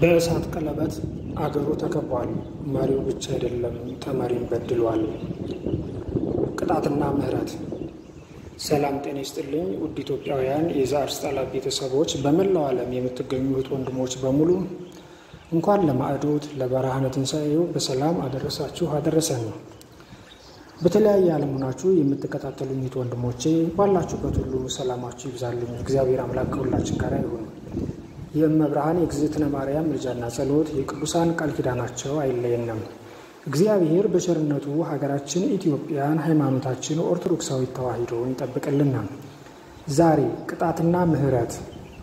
በእሳት ቀለበት አገሩ ተከቧል። መሪው ብቻ አይደለም ተመሪም በድሏል። ቅጣትና ምሕረት። ሰላም ጤና ይስጥልኝ ውድ ኢትዮጵያውያን የዛር ስጣላ ቤተሰቦች፣ በመላው ዓለም የምትገኙ እህት ወንድሞች በሙሉ እንኳን ለማዕዶት ለብርሃነ ትንሣኤው በሰላም አደረሳችሁ አደረሰን ነው። በተለያየ ዓለም ሆናችሁ የምትከታተሉኝ እህት ወንድሞቼ ባላችሁበት ሁሉ ሰላማችሁ ይብዛልኝ። እግዚአብሔር አምላክ ከሁላችን ጋር ይሁን። የእመብርሃን የእግዝእትነ ማርያም ምልጃና ጸሎት የቅዱሳን ቃል ኪዳናቸው አይለየንም። እግዚአብሔር በቸርነቱ ሀገራችን ኢትዮጵያን ሃይማኖታችን ኦርቶዶክሳዊ ተዋሕዶን ይጠብቅልና። ዛሬ ቅጣትና ምሕረት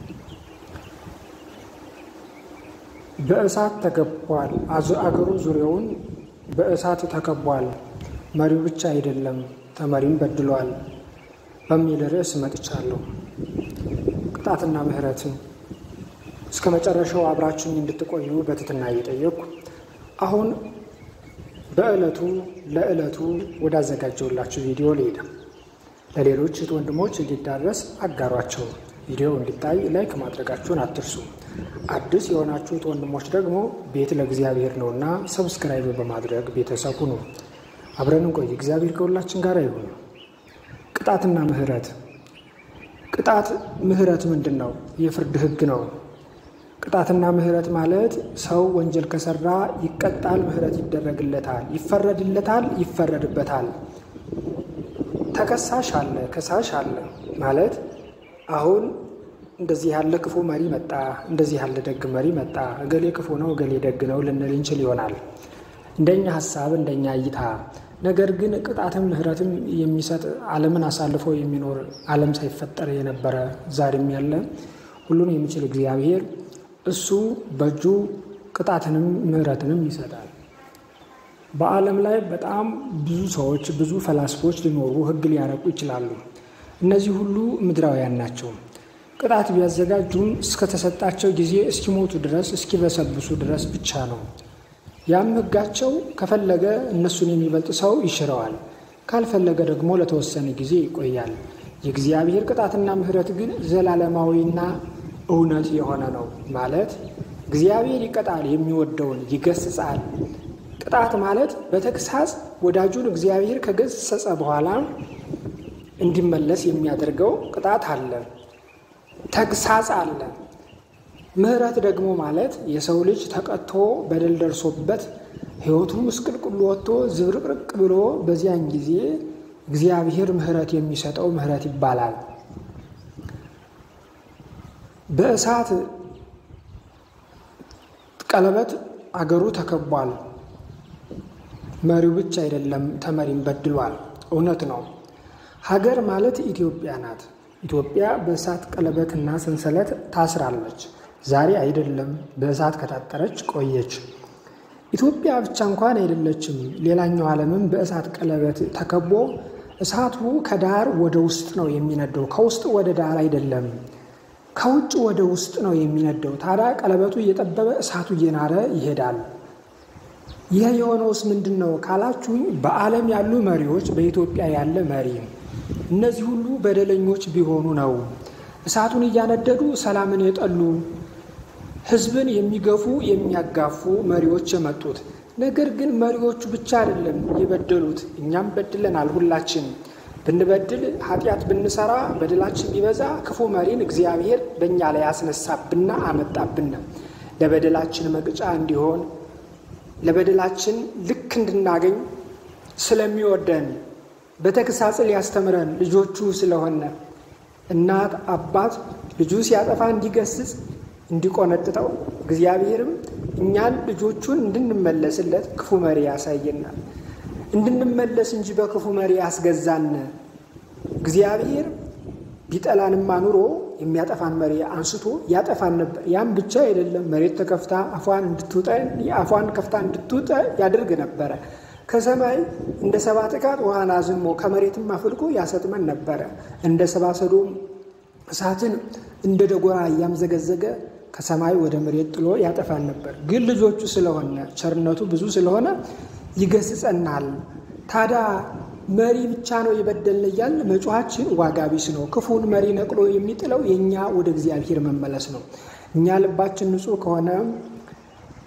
በእሳት ተከቧል። አገሩ ዙሪያውን በእሳት ተከቧል። መሪው ብቻ አይደለም ተመሪም በድሏል በሚል ርዕስ መጥቻለሁ። ቅጣትና ምሕረትን እስከ መጨረሻው አብራችሁኝ እንድትቆዩ በትህትና እየጠየቅኩ አሁን በዕለቱ ለዕለቱ ወዳዘጋጀውላችሁ ቪዲዮ ልሄድ። ለሌሎች እህት ወንድሞች እንዲዳረስ አጋሯቸው። ቪዲዮ እንዲታይ ላይክ ማድረጋችሁን አትርሱ። አዲስ የሆናችሁ እህት ወንድሞች ደግሞ ቤት ለእግዚአብሔር ነውና ሰብስክራይብ በማድረግ ቤተሰብ ሁኑ። አብረን እንቆይ። እግዚአብሔር ከሁላችን ጋር ይሁን። ቅጣትና ምሕረት። ቅጣት ምሕረት ምንድን ነው? የፍርድ ሕግ ነው። ቅጣትና ምሕረት ማለት ሰው ወንጀል ከሰራ ይቀጣል፣ ምሕረት ይደረግለታል፣ ይፈረድለታል፣ ይፈረድበታል። ተከሳሽ አለ፣ ከሳሽ አለ ማለት አሁን እንደዚህ ያለ ክፉ መሪ መጣ፣ እንደዚህ ያለ ደግ መሪ መጣ፣ እገሌ ክፉ ነው፣ እገሌ ደግ ነው ልንል እንችል ይሆናል እንደኛ ሀሳብ፣ እንደኛ እይታ። ነገር ግን ቅጣትም ምሕረትም የሚሰጥ ዓለምን አሳልፎ የሚኖር ዓለም ሳይፈጠር የነበረ ዛሬም ያለ ሁሉን የሚችል እግዚአብሔር እሱ በእጁ ቅጣትንም ምሕረትንም ይሰጣል። በዓለም ላይ በጣም ብዙ ሰዎች ብዙ ፈላስፎች ሊኖሩ ሕግ ሊያረቁ ይችላሉ። እነዚህ ሁሉ ምድራውያን ናቸው። ቅጣት ቢያዘጋጁም እስከተሰጣቸው ጊዜ እስኪሞቱ ድረስ እስኪበሰብሱ ድረስ ብቻ ነው። ያም ሕጋቸው ከፈለገ እነሱን የሚበልጥ ሰው ይሽረዋል፣ ካልፈለገ ደግሞ ለተወሰነ ጊዜ ይቆያል። የእግዚአብሔር ቅጣትና ምሕረት ግን ዘላለማዊና እውነት የሆነ ነው። ማለት እግዚአብሔር ይቀጣል፣ የሚወደውን ይገስጻል። ቅጣት ማለት በተግሳጽ ወዳጁን እግዚአብሔር ከገሰጸ በኋላ እንዲመለስ የሚያደርገው ቅጣት አለ፣ ተግሳጽ አለ። ምሕረት ደግሞ ማለት የሰው ልጅ ተቀጥቶ በደል ደርሶበት ሕይወቱ ምስቅልቅሉ ወጥቶ ዝብርቅርቅ ብሎ በዚያን ጊዜ እግዚአብሔር ምሕረት የሚሰጠው ምሕረት ይባላል። በእሳት ቀለበት አገሩ ተከቧል። መሪው ብቻ አይደለም ተመሪም በድሏል። እውነት ነው። ሀገር ማለት ኢትዮጵያ ናት። ኢትዮጵያ በእሳት ቀለበትና ሰንሰለት ታስራለች። ዛሬ አይደለም፣ በእሳት ከታጠረች ቆየች። ኢትዮጵያ ብቻ እንኳን አይደለችም። ሌላኛው ዓለምም በእሳት ቀለበት ተከቦ እሳቱ ከዳር ወደ ውስጥ ነው የሚነደው፣ ከውስጥ ወደ ዳር አይደለም። ከውጭ ወደ ውስጥ ነው የሚነደው። ታዲያ ቀለበቱ እየጠበበ እሳቱ እየናረ ይሄዳል። ይህ የሆነውስ ምንድን ነው ካላችሁኝ፣ በዓለም ያሉ መሪዎች፣ በኢትዮጵያ ያለ መሪ እነዚህ ሁሉ በደለኞች ቢሆኑ ነው እሳቱን እያነደዱ ሰላምን የጠሉ ሕዝብን የሚገፉ የሚያጋፉ መሪዎች የመጡት። ነገር ግን መሪዎቹ ብቻ አይደለም የበደሉት፣ እኛም በድለናል። ሁላችን ብንበድል ኃጢአት ብንሰራ በደላችን ቢበዛ ክፉ መሪን እግዚአብሔር በእኛ ላይ ያስነሳብና አመጣብን ለበደላችን መቅጫ እንዲሆን ለበደላችን ልክ እንድናገኝ ስለሚወደን በተግሳጽ ሊያስተምረን ልጆቹ ስለሆነ እናት አባት ልጁ ሲያጠፋ እንዲገስጽ እንዲቆነጥጠው እግዚአብሔርም እኛን ልጆቹን እንድንመለስለት ክፉ መሪ ያሳየናል። እንድንመለስ እንጂ በክፉ መሪ ያስገዛን እግዚአብሔር ቢጠላንማ ኑሮ የሚያጠፋን መሪ አንስቶ ያጠፋን ነበር። ያም ብቻ አይደለም፣ መሬት ተከፍታ አፏን እንድትውጠ አፏን ከፍታ እንድትውጠ ያደርግ ነበረ። ከሰማይ እንደ ሰባ ጥቃት ውሃን አዝሞ ከመሬትም አፍልቆ ያሰጥመን ነበረ። እንደ ሰባ ሰዶም እሳትን እንደ ደጎራ እያምዘገዘገ ከሰማይ ወደ መሬት ጥሎ ያጠፋን ነበር። ግን ልጆቹ ስለሆነ ቸርነቱ ብዙ ስለሆነ ይገስጸናል። ታዲያ መሪ ብቻ ነው የበደልን እያልን መጮኻችን ዋጋ ቢስ ነው። ክፉን መሪ ነቅሎ የሚጥለው የእኛ ወደ እግዚአብሔር መመለስ ነው። እኛ ልባችን ንጹሕ ከሆነ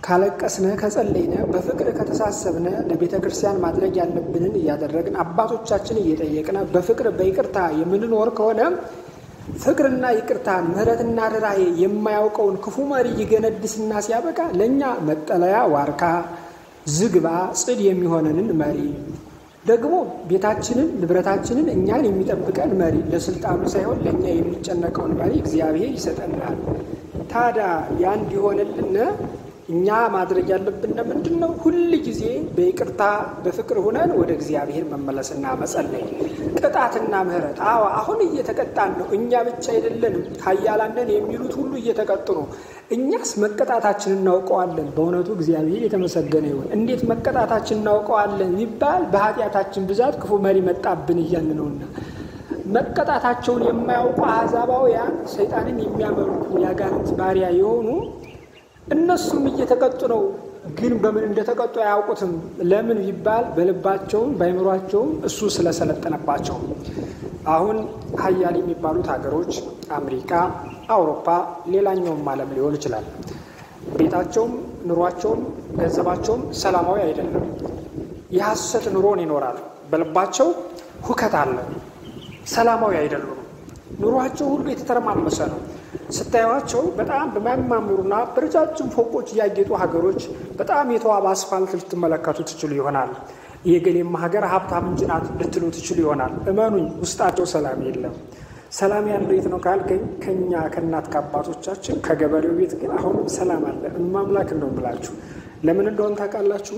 ካለቀስነ ከጸለይነ በፍቅር ከተሳሰብነ ለቤተ ክርስቲያን ማድረግ ያለብንን እያደረግን አባቶቻችን እየጠየቅነ በፍቅር በይቅርታ የምንኖር ከሆነ ፍቅርና ይቅርታ ምሕረትና ርኅራኄ የማያውቀውን ክፉ መሪ ይገነድስና ሲያበቃ ለእኛ መጠለያ ዋርካ፣ ዝግባ፣ ጽድ የሚሆነንን መሪ ደግሞ ቤታችንን ንብረታችንን እኛን የሚጠብቀን መሪ ለስልጣኑ ሳይሆን ለእኛ የሚጨነቀውን መሪ እግዚአብሔር ይሰጠናል። ታዲያ ያ እንዲሆንልን እኛ ማድረግ ያለብን ምንድን ነው? ሁል ጊዜ በይቅርታ በፍቅር ሁነን ወደ እግዚአብሔር መመለስና መጸለይ፣ ቅጣትና ምሕረት። አዎ አሁን እየተቀጣን ነው። እኛ ብቻ አይደለንም። ኃያላንን የሚሉት ሁሉ እየተቀጡ ነው። እኛስ መቀጣታችን እናውቀዋለን። በእውነቱ እግዚአብሔር የተመሰገነ ይሁን። እንዴት መቀጣታችን እናውቀዋለን ይባል በኃጢአታችን ብዛት ክፉ መሪ መጣብን እያልን ነውና መቀጣታቸውን የማያውቁ አሕዛባውያን ሰይጣንን የሚያመልኩ የአጋንንት ባሪያ የሆኑ እነሱም እየተቀጡ ነው። ግን በምን እንደተቀጡ አያውቁትም። ለምን ቢባል በልባቸውም በአይምሯቸውም እሱ ስለሰለጠነባቸው። አሁን ሀያል የሚባሉት ሀገሮች አሜሪካ፣ አውሮፓ፣ ሌላኛውም ዓለም ሊሆን ይችላል። ቤታቸውም፣ ኑሯቸውም፣ ገንዘባቸውም ሰላማዊ አይደለም። የሐሰት ኑሮን ይኖራል። በልባቸው ሁከት አለ። ሰላማዊ አይደሉም። ኑሯቸው ሁሉ የተተረማመሰ ነው። ስታዩቸው በጣም በሚያማምሩና በረጃጅም ፎቆች ያጌጡ ሀገሮች በጣም የተዋበ አስፋልት ልትመለከቱ ትችሉ ይሆናል። የገሌማ ሀገር ሀብታም እንጂ ናት ልትሉ ትችሉ ይሆናል። እመኑኝ ውስጣቸው ሰላም የለም። ሰላም ያለው የት ነው ካልከኝ፣ ከኛ ከእናት ከአባቶቻችን ከገበሬው ቤት ግን አሁንም ሰላም አለ። እማምላክ እንደው ብላችሁ ለምን እንደሆን ታውቃላችሁ?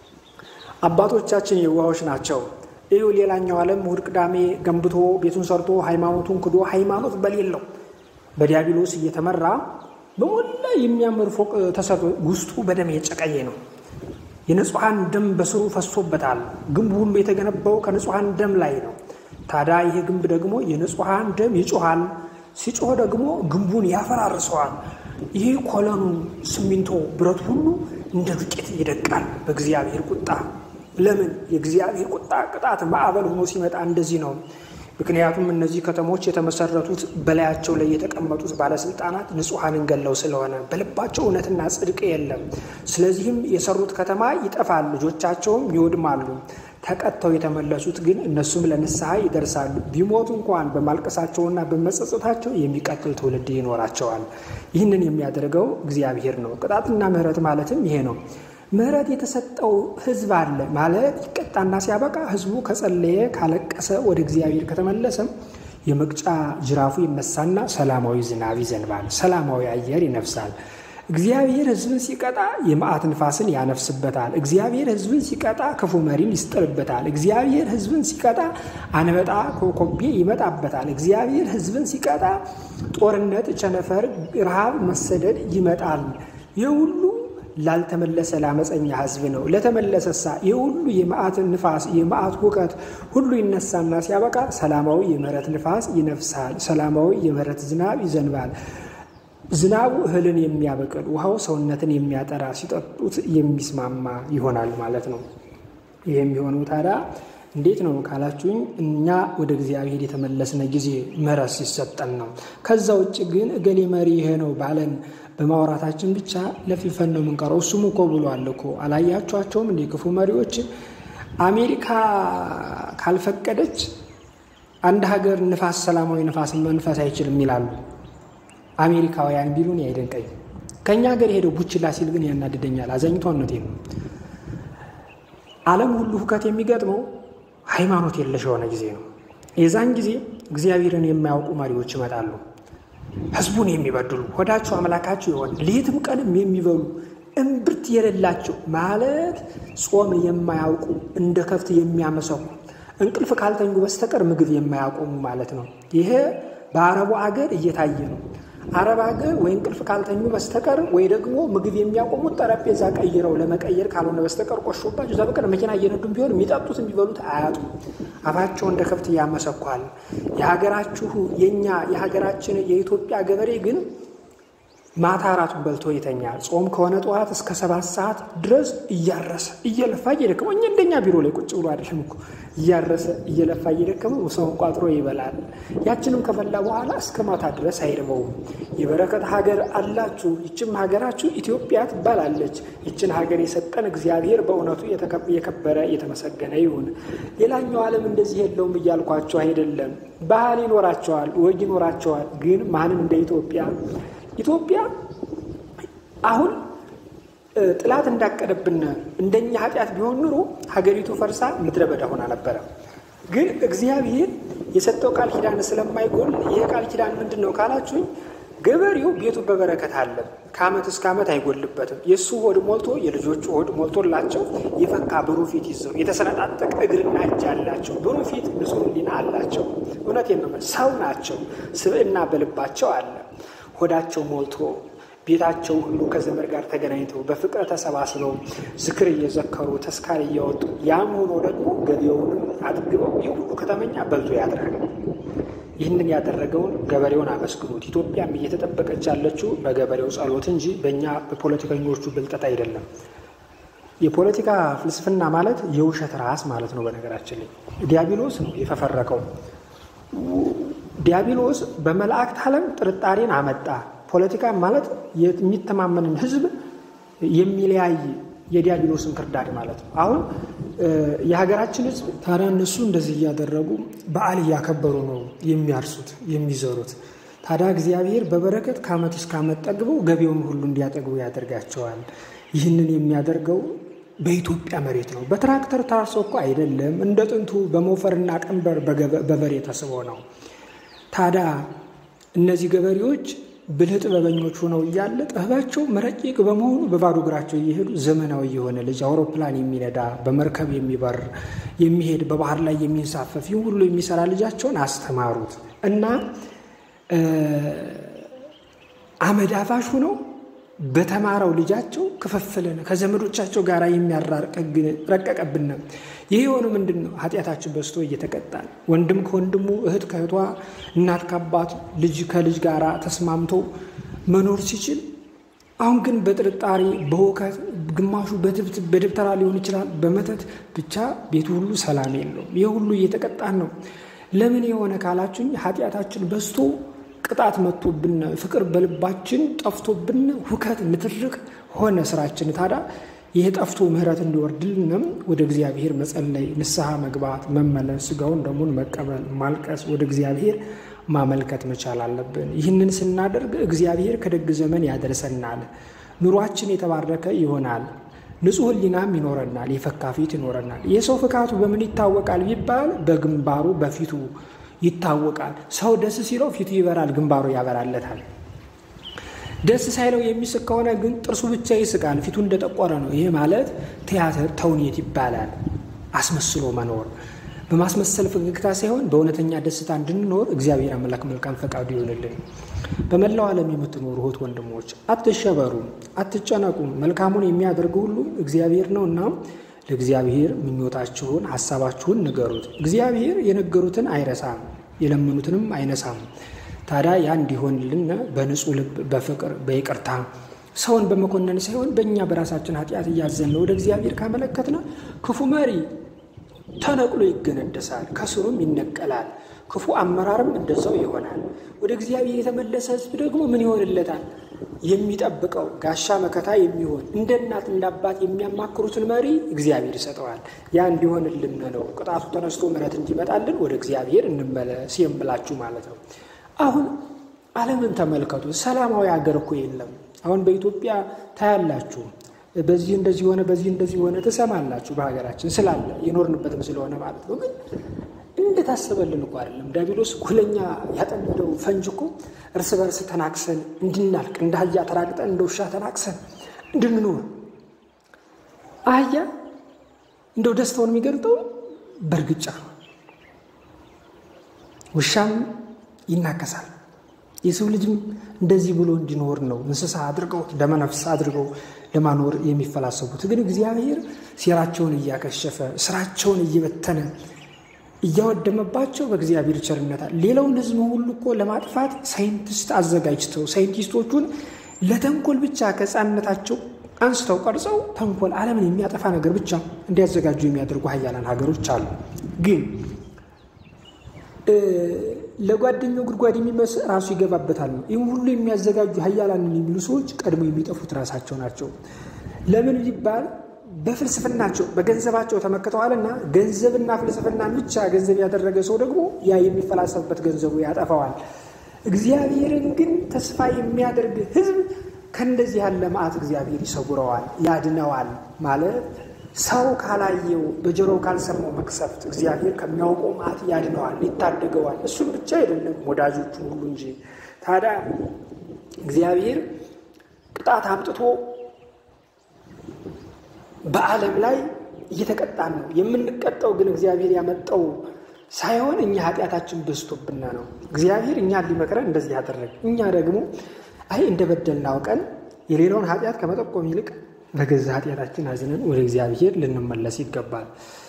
አባቶቻችን የዋሆች ናቸው። ይሁ ሌላኛው ዓለም እሑድ ቅዳሜ ገንብቶ ቤቱን ሰርቶ ሃይማኖቱን ክዶ ሃይማኖት በሌለው በዲያብሎስ እየተመራ በሞላ የሚያምር ፎቅ ተሰርቶ ውስጡ በደም የጨቀየ ነው። የንጹሐን ደም በስሩ ፈሶበታል። ግንቡ ሁሉ የተገነባው ከንጹሐን ደም ላይ ነው። ታዲያ ይሄ ግንብ ደግሞ የንጹሐን ደም ይጮኋል። ሲጮህ ደግሞ ግንቡን ያፈራርሰዋል። ይህ ኮለኑ፣ ሲሚንቶ፣ ብረት ሁሉ እንደ ዱቄት ይደቃል በእግዚአብሔር ቁጣ። ለምን? የእግዚአብሔር ቁጣ ቅጣት ማዕበል ሆኖ ሲመጣ እንደዚህ ነው። ምክንያቱም እነዚህ ከተሞች የተመሰረቱት በላያቸው ላይ የተቀመጡት ባለስልጣናት ንጹሐንን ገለው ስለሆነ በልባቸው እውነትና ጽድቅ የለም። ስለዚህም የሰሩት ከተማ ይጠፋል፣ ልጆቻቸውም ይወድማሉ። ተቀጥተው የተመለሱት ግን እነሱም ለንስሐ ይደርሳሉ። ቢሞቱ እንኳን በማልቀሳቸውና በመጸጸታቸው የሚቀጥል ትውልድ ይኖራቸዋል። ይህንን የሚያደርገው እግዚአብሔር ነው። ቅጣትና ምሕረት ማለትም ይሄ ነው። ምሕረት የተሰጠው ሕዝብ አለ ማለት ይቀጣና ሲያበቃ ሕዝቡ ከጸለየ ካለቀሰ ወደ እግዚአብሔር ከተመለሰም የመቅጫ ጅራፉ ይነሳና ሰላማዊ ዝናብ ይዘንባል። ሰላማዊ አየር ይነፍሳል። እግዚአብሔር ሕዝብን ሲቀጣ የመዓት ንፋስን ያነፍስበታል። እግዚአብሔር ሕዝብን ሲቀጣ ክፉ መሪን ይስጥልበታል። እግዚአብሔር ሕዝብን ሲቀጣ አንበጣ ኮኮቤ ይመጣበታል። እግዚአብሔር ሕዝብን ሲቀጣ ጦርነት፣ ቸነፈር፣ ረሃብ፣ መሰደድ ይመጣል። ይህ ሁሉ ላልተመለሰ ለአመፀኛ ህዝብ ነው። ለተመለሰሳ ይህ ሁሉ የመዓት ንፋስ የመዓት ሁከት ሁሉ ይነሳና ሲያበቃ ሰላማዊ የምህረት ንፋስ ይነፍሳል። ሰላማዊ የምህረት ዝናብ ይዘንባል። ዝናቡ እህልን የሚያበቅል ውሃው ሰውነትን የሚያጠራ ሲጠጡት የሚስማማ ይሆናል ማለት ነው። ይህ የሚሆነው ታዲያ እንዴት ነው ካላችሁኝ፣ እኛ ወደ እግዚአብሔር የተመለስነ ጊዜ ምህረት ሲሰጠን ነው። ከዛ ውጭ ግን እገሌ መሪ ይሄ ነው ባለን በማውራታችን ብቻ ለፊፈን ነው የምንቀረው። እሱም እኮ ብሏል እኮ አላያችኋቸውም? እንደ ክፉ መሪዎች አሜሪካ ካልፈቀደች አንድ ሀገር ንፋስ ሰላማዊ ንፋስ መንፈስ አይችልም ይላሉ። አሜሪካውያን ቢሉን አይደንቀኝ። ከእኛ ሀገር ሄደው ቡችላ ሲል ግን ያናድደኛል። አዛኝቷነቴ ነው። ዓለም ሁሉ ሁከት የሚገጥመው ሃይማኖት የለሽ የሆነ ጊዜ ነው። የዛን ጊዜ እግዚአብሔርን የማያውቁ መሪዎች ይመጣሉ። ህዝቡን የሚበድሉ ሆዳቸው አምላካቸው የሆነ ሌትም ቀንም የሚበሉ እምብርት የሌላቸው ማለት ጾም የማያውቁ እንደ ከፍት የሚያመሰኩ እንቅልፍ ካልተኙ በስተቀር ምግብ የማያቆሙ ማለት ነው። ይሄ በአረቡ አገር እየታየ ነው። አረብ ሀገር ወይ እንቅልፍ ካልተኙ በስተቀር ወይ ደግሞ ምግብ የሚያቆሙት ጠረጴዛ ቀይረው ለመቀየር ካልሆነ በስተቀር ቆሾባቸው እዛ በቀር መኪና እየነዱም ቢሆን የሚጠጡት የሚበሉት አያጡም። አፋቸው እንደ ከብት እያመሰኳል። የሀገራችሁ የእኛ የሀገራችን የኢትዮጵያ ገበሬ ግን ማታ አራቱን በልቶ ይተኛል። ጾም ከሆነ ጠዋት እስከ ሰባት ሰዓት ድረስ እያረሰ እየለፋ እየደከመው እኛ እንደኛ ቢሮ ላይ ቁጭ ብሎ አይደለም እኮ እያረሰ እየለፋ እየደከመው ሰውን ቋጥሮ ይበላል። ያችንም ከበላ በኋላ እስከ ማታ ድረስ አይርበውም። የበረከት ሀገር አላችሁ፣ ይችም ሀገራችሁ ኢትዮጵያ ትባላለች። ይችን ሀገር የሰጠን እግዚአብሔር በእውነቱ የከበረ የተመሰገነ ይሁን። ሌላኛው ዓለም እንደዚህ የለውም እያልኳቸው አይደለም። ባህል ይኖራቸዋል፣ ወግ ይኖራቸዋል። ግን ማንም እንደ ኢትዮጵያ ኢትዮጵያ አሁን ጥላት እንዳቀደብን እንደኛ ኃጢአት ቢሆን ኑሮ ሀገሪቱ ፈርሳ ምድረ በዳ ሆና ነበረ። ግን እግዚአብሔር የሰጠው ቃል ኪዳን ስለማይጎል ይህ ቃል ኪዳን ምንድን ነው ካላችሁኝ፣ ገበሬው ቤቱ በበረከት አለ። ከዓመት እስከ ዓመት አይጎልበትም። የእሱ ሆድ ሞልቶ የልጆቹ ሆድ ሞልቶላቸው የፈካ ብሩህ ፊት ይዘው የተሰነጣጠቀ እግርና እጅ አላቸው። ብሩህ ፊት ንጹሕ ሕሊና አላቸው። እውነቴን ነው። ሰው ናቸው። ስብዕና በልባቸው አለ። ሆዳቸው ሞልቶ ቤታቸው ሁሉ ከዘመድ ጋር ተገናኝተው በፍቅር ተሰባስበው ዝክር እየዘከሩ ተስካር እያወጡ ያም ሆኖ ደግሞ ገቢውንም አጥግበው ይህ ሁሉ ከተመኛ በልቶ ያድራል። ይህንን ያደረገውን ገበሬውን አመስግኑት። ኢትዮጵያም እየተጠበቀች ያለችው በገበሬው ጸሎት እንጂ በእኛ በፖለቲከኞቹ ብልጠት አይደለም። የፖለቲካ ፍልስፍና ማለት የውሸት ራስ ማለት ነው። በነገራችን ላይ ዲያብሎስ ነው የፈፈረቀው። ዲያብሎስ በመላእክት ዓለም ጥርጣሬን አመጣ። ፖለቲካ ማለት የሚተማመንን ሕዝብ የሚለያይ የዲያብሎስን ክርዳድ ማለት ነው። አሁን የሀገራችን ሕዝብ ታዲያ እነሱ እንደዚህ እያደረጉ በዓል እያከበሩ ነው የሚያርሱት የሚዘሩት። ታዲያ እግዚአብሔር በበረከት ከዓመት እስከ ዓመት ጠግበው ገቢውን ሁሉ እንዲያጠግቡ ያደርጋቸዋል። ይህንን የሚያደርገው በኢትዮጵያ መሬት ነው። በትራክተር ታርሶ እኮ አይደለም። እንደ ጥንቱ በሞፈርና ቀንበር በበሬ ተስቦ ነው። ታዲያ እነዚህ ገበሬዎች ብልህ ጥበበኞች ሆነው እያለ ጥበባቸው መረቂቅ በመሆኑ በባዶ እግራቸው እየሄዱ ዘመናዊ የሆነ ልጅ አውሮፕላን የሚነዳ በመርከብ የሚበር የሚሄድ በባህር ላይ የሚንሳፈፍ ይህ ሁሉ የሚሰራ ልጃቸውን አስተማሩት እና አመድ አፋሽ ሆነው በተማረው ልጃቸው ክፍፍልን ከዘመዶቻቸው ጋር የሚያራርቅ ረቀቀብን። ይህ የሆነ ምንድን ነው? ኃጢአታችን በዝቶ እየተቀጣን ወንድም ከወንድሙ እህት ከእህቷ እናት ከአባት ልጅ ከልጅ ጋር ተስማምቶ መኖር ሲችል፣ አሁን ግን በጥርጣሬ በውከት ግማሹ በደብተራ ሊሆን ይችላል በመተት ብቻ ቤቱ ሁሉ ሰላም የለውም። ይህ ሁሉ እየተቀጣን ነው። ለምን የሆነ ካላችሁኝ ኃጢአታችን በዝቶ ቅጣት መጥቶብን ፍቅር በልባችን ጠፍቶብን ሁከት ንትርክ ሆነ ስራችን። ታዲያ ይህ ጠፍቶ ምሕረት እንዲወርድልንም ወደ እግዚአብሔር መጸለይ፣ ንስሐ መግባት፣ መመለስ፣ ስጋውን ደሙን መቀበል፣ ማልቀስ፣ ወደ እግዚአብሔር ማመልከት መቻል አለብን። ይህንን ስናደርግ እግዚአብሔር ከደግ ዘመን ያደርሰናል። ኑሯችን የተባረከ ይሆናል። ንጹሕ ሕሊናም ይኖረናል። የፈካ ፊት ይኖረናል። የሰው ፍካቱ በምን ይታወቃል ቢባል በግንባሩ በፊቱ ይታወቃል። ሰው ደስ ሲለው ፊቱ ይበራል፣ ግንባሩ ያበራለታል። ደስ ሳይለው የሚስቅ ከሆነ ግን ጥርሱ ብቻ ይስቃል፣ ፊቱ እንደጠቆረ ነው። ይህ ማለት ቲያትር ተውኔት ይባላል። አስመስሎ መኖር በማስመሰል ፈገግታ ሳይሆን በእውነተኛ ደስታ እንድንኖር እግዚአብሔር አምላክ መልካም ፈቃዱ ይሆንልን። በመላው ዓለም የምትኖሩ እህት ወንድሞች አትሸበሩ፣ አትጨነቁም። መልካሙን የሚያደርግ ሁሉ እግዚአብሔር ነው እና ለእግዚአብሔር ምኞታችሁን ሀሳባችሁን ንገሩት። እግዚአብሔር የነገሩትን አይረሳም፣ የለመኑትንም አይነሳም። ታዲያ ያ እንዲሆንልን በንጹሕ ልብ በፍቅር በይቅርታ ሰውን በመኮነን ሳይሆን በእኛ በራሳችን ኃጢአት እያዘን ወደ እግዚአብሔር ካመለከትና ክፉ መሪ ተነቅሎ ይገነደሳል፣ ከስሩም ይነቀላል። ክፉ አመራርም እንደዛው ይሆናል። ወደ እግዚአብሔር የተመለሰ ሕዝብ ደግሞ ምን ይሆንለታል? የሚጠብቀው ጋሻ መከታ የሚሆን እንደ እናት እንደ አባት የሚያማክሩትን መሪ እግዚአብሔር ይሰጠዋል። ያ እንዲሆንልን ነው ቅጣቱ ተነስቶ ምሕረት እንዲመጣልን ወደ እግዚአብሔር እንመለስ የምላችሁ ማለት ነው። አሁን ዓለምን ተመልከቱ። ሰላማዊ ሀገር እኮ የለም። አሁን በኢትዮጵያ ታያላችሁ። በዚህ እንደዚህ ሆነ፣ በዚህ እንደዚህ ሆነ ትሰማላችሁ። በሀገራችን ስላለ የኖርንበትም ስለሆነ ማለት ነው። ግን እንደታሰበልን እኮ አይደለም። ዲያብሎስ እኮ ለእኛ ያጠመደው ፈንጅ እኮ እርስ በርስ ተናክሰን እንድናልቅ እንደ አህያ ተራግጠን እንደ ውሻ ተናክሰን እንድንኖር። አህያ እንደው ደስታውን የሚገልጠው በእርግጫ ነው። ውሻም ይናከሳል። የሰው ልጅም እንደዚህ ብሎ እንዲኖር ነው እንስሳ አድርገው ደመነፍስ አድርገው ለማኖር የሚፈላሰቡት። ግን እግዚአብሔር ሴራቸውን እያከሸፈ ስራቸውን እየበተነ እያወደመባቸው በእግዚአብሔር ቸርነታል። ሌላውን ሕዝብ ሁሉ እኮ ለማጥፋት ሳይንቲስት አዘጋጅተው ሳይንቲስቶቹን ለተንኮል ብቻ ከሕፃንነታቸው አንስተው ቀርጸው ተንኮል ዓለምን የሚያጠፋ ነገር ብቻ እንዲያዘጋጁ የሚያደርጉ ሀያላን ሀገሮች አሉ። ግን ለጓደኛው ጉድጓድ የሚመስ ራሱ ይገባበታል ነው። ይህም ሁሉ የሚያዘጋጁ ሀያላንን የሚሉ ሰዎች ቀድሞ የሚጠፉት ራሳቸው ናቸው። ለምን ቢባል በፍልስፍናቸው በገንዘባቸው ተመክተዋልና፣ ገንዘብና ፍልስፍናን ብቻ ገንዘብ ያደረገ ሰው ደግሞ ያ የሚፈላሰፍበት ገንዘቡ ያጠፋዋል። እግዚአብሔርን ግን ተስፋ የሚያደርግ ሕዝብ ከእንደዚህ ያለ መዓት እግዚአብሔር ይሰውረዋል፣ ያድነዋል። ማለት ሰው ካላየው በጆሮው ካልሰማው መቅሰፍት እግዚአብሔር ከሚያውቀው መዓት ያድነዋል፣ ይታደገዋል። እሱም ብቻ አይደለም ወዳጆቹን ሁሉ እንጂ። ታዲያ እግዚአብሔር ቅጣት አምጥቶ በዓለም ላይ እየተቀጣን ነው። የምንቀጣው ግን እግዚአብሔር ያመጣው ሳይሆን እኛ ኃጢአታችን በዝቶብና ነው። እግዚአብሔር እኛን ሊመክረን እንደዚህ ያደረግ፣ እኛ ደግሞ አይ እንደ በደልን አውቀን የሌላውን ኃጢአት ከመጠቆም ይልቅ በገዛ ኃጢአታችን አዝነን ወደ እግዚአብሔር ልንመለስ ይገባል።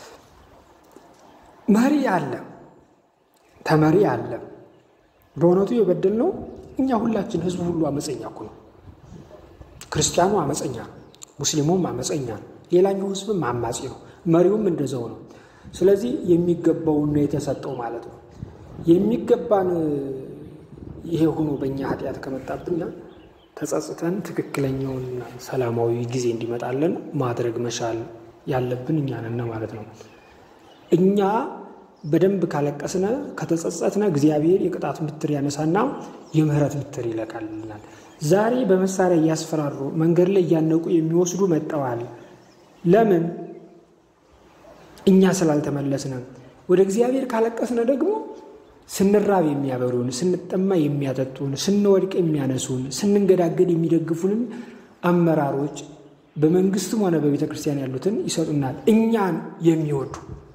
መሪ አለ፣ ተመሪ አለ። በእውነቱ የበደልነው እኛ ሁላችን ህዝቡ ሁሉ አመፀኛ እኮ ነው። ክርስቲያኑ አመፀኛ ነው፣ ሙስሊሙም አመፀኛ ነው፣ ሌላኛው ህዝብም አማጺ ነው፣ መሪውም እንደዛው ነው። ስለዚህ የሚገባውን ነው የተሰጠው ማለት ነው። የሚገባን ይሄ ሆኖ በእኛ ኃጢአት ከመጣብና ተጸጽተን ትክክለኛውንና ሰላማዊ ጊዜ እንዲመጣለን ማድረግ መቻል ያለብን እኛ ነን ማለት ነው። እኛ በደንብ ካለቀስነ ከተጸጸትነ እግዚአብሔር የቅጣት ምትር ያነሳና የምህረት ምትር ይለቃልናል። ዛሬ በመሳሪያ እያስፈራሩ መንገድ ላይ እያነቁ የሚወስዱ መጠዋል። ለምን? እኛ ስላልተመለስነ። ወደ እግዚአብሔር ካለቀስነ ደግሞ ስንራብ የሚያበሉን፣ ስንጠማ የሚያጠጡን፣ ስንወድቅ የሚያነሱን፣ ስንንገዳገድ የሚደግፉንን አመራሮች በመንግስትም ሆነ በቤተ ክርስቲያን ያሉትን ይሰጡናል። እኛን የሚወዱ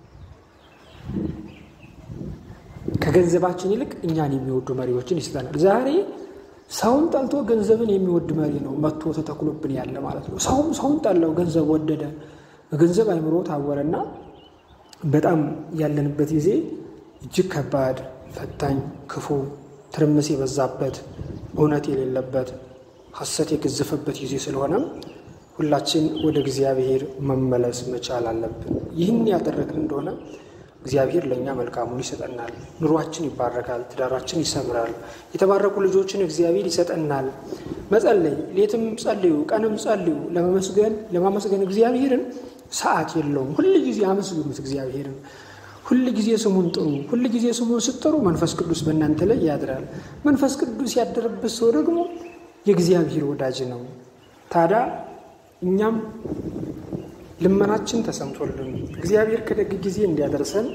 ከገንዘባችን ይልቅ እኛን የሚወዱ መሪዎችን ይሰጠናል። ዛሬ ሰውን ጠልቶ ገንዘብን የሚወድ መሪ ነው መጥቶ ተተክሎብን ያለ ማለት ነው። ሰውም ሰውን ጠላው፣ ገንዘብ ወደደ፣ በገንዘብ አይምሮ ታወረና በጣም ያለንበት ጊዜ እጅግ ከባድ ፈታኝ፣ ክፉ፣ ትርምስ የበዛበት እውነት የሌለበት ሐሰት የገዘፈበት ጊዜ ስለሆነም ሁላችን ወደ እግዚአብሔር መመለስ መቻል አለብን። ይህን ያደረግን እንደሆነ እግዚአብሔር ለእኛ መልካሙን ይሰጠናል። ኑሯችን ይባረካል፣ ትዳራችን ይሰምራል፣ የተባረኩ ልጆችን እግዚአብሔር ይሰጠናል። መጸለይ፣ ሌትም ጸልዩ፣ ቀንም ጸልዩ። ለመመስገን ለማመስገን እግዚአብሔርን ሰዓት የለውም። ሁል ጊዜ አመስግኑት እግዚአብሔርን ሁል ጊዜ ስሙን ጥሩ። ሁል ጊዜ ስሙን ስትጠሩ መንፈስ ቅዱስ በእናንተ ላይ ያድራል። መንፈስ ቅዱስ ያደረበት ሰው ደግሞ የእግዚአብሔር ወዳጅ ነው። ታዲያ እኛም ልመናችን ተሰምቶልን እግዚአብሔር ከደግ ጊዜ እንዲያደርሰን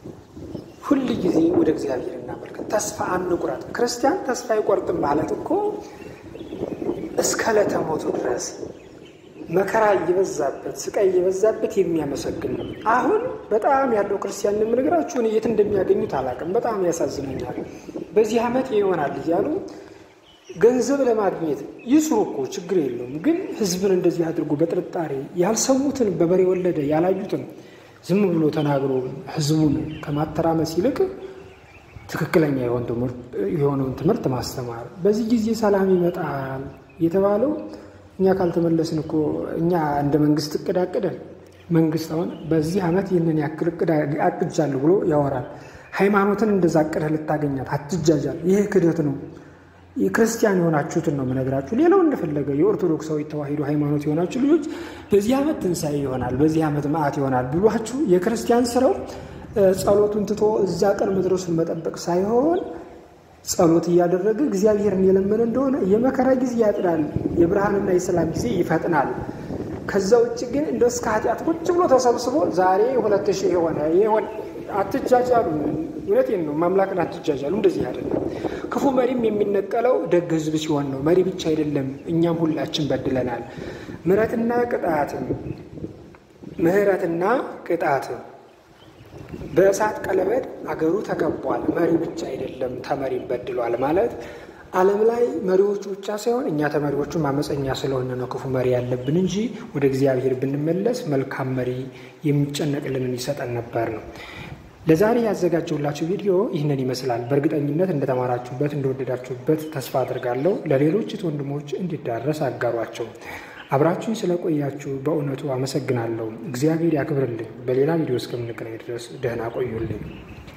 ሁል ጊዜ ወደ እግዚአብሔር እናመልከት። ተስፋ አንቁረጥ። ክርስቲያን ተስፋ አይቆርጥም ማለት እኮ እስከ ዕለተ ሞቱ ድረስ መከራ እየበዛበት ስቃይ እየበዛበት የሚያመሰግን ነው። አሁን በጣም ያለው ክርስቲያን የምነግራችሁን የት እንደሚያገኙት አላውቅም። በጣም ያሳዝነኛል። በዚህ ዓመት ይሆናል እያሉ ገንዘብ ለማግኘት ይስሩ እኮ ችግር የለውም። ግን ሕዝብን እንደዚህ አድርጎ በጥርጣሬ ያልሰሙትን በበሬ ወለደ ያላዩትን ዝም ብሎ ተናግሮ ሕዝቡን ከማተራመስ ይልቅ ትክክለኛ የሆነውን ትምህርት ማስተማር። በዚህ ጊዜ ሰላም ይመጣል የተባለው እኛ ካልተመለስን እኮ እኛ እንደ መንግስት እቅድ አቅደን መንግስት አሁን በዚህ ዓመት ይህንን ያክል እቅድ አቅጃለሁ ብሎ ያወራል። ሃይማኖትን እንደዛ አቅደህ ልታገኛት አትጃጃል። ይህ ክደት ነው። የክርስቲያን የሆናችሁትን ነው የምነግራችሁ። ሌላው እንደፈለገ የኦርቶዶክሳዊ ተዋሂዶ ሃይማኖት የሆናችሁ ልጆች በዚህ ዓመት ትንሣኤ ይሆናል፣ በዚህ ዓመት መዓት ይሆናል ብሏችሁ የክርስቲያን ስራው ጸሎቱን ትቶ እዛ ቀን መድረሱን መጠበቅ ሳይሆን ጸሎት እያደረገ እግዚአብሔርን የለመነ እንደሆነ የመከራ ጊዜ ያጥራል፣ የብርሃንና የሰላም ጊዜ ይፈጥናል። ከዛ ውጭ ግን እንደ እስከ ኃጢአት ቁጭ ብሎ ተሰብስቦ ዛሬ ሁለት ሺህ የሆነ የሆነ አትጃጃሉ። እውነቴን ነው። ማምላክን አትጃጃሉ። እንደዚህ አይደለም። ክፉ መሪም የሚነቀለው ደግ ሕዝብ ሲሆን ነው። መሪ ብቻ አይደለም፣ እኛም ሁላችን በድለናል። ምሕረትና ቅጣትም ምሕረትና ቅጣትም በእሳት ቀለበት አገሩ ተከቧል። መሪ ብቻ አይደለም ተመሪም በድሏል ማለት ዓለም ላይ መሪዎቹ ብቻ ሳይሆን እኛ ተመሪዎቹም አመፀኛ ስለሆነ ነው ክፉ መሪ ያለብን እንጂ ወደ እግዚአብሔር ብንመለስ መልካም መሪ የሚጨነቅልንን ይሰጠን ነበር ነው። ለዛሬ ያዘጋጀሁላችሁ ቪዲዮ ይህንን ይመስላል። በእርግጠኝነት እንደተማራችሁበት እንደወደዳችሁበት ተስፋ አድርጋለሁ። ለሌሎች ወንድሞች እንዲዳረስ አጋሯቸው። አብራችሁኝ ስለቆያችሁ በእውነቱ አመሰግናለሁ። እግዚአብሔር ያክብርልኝ። በሌላ ቪዲዮ እስከምንገናኝ ድረስ ደህና ቆዩልኝ።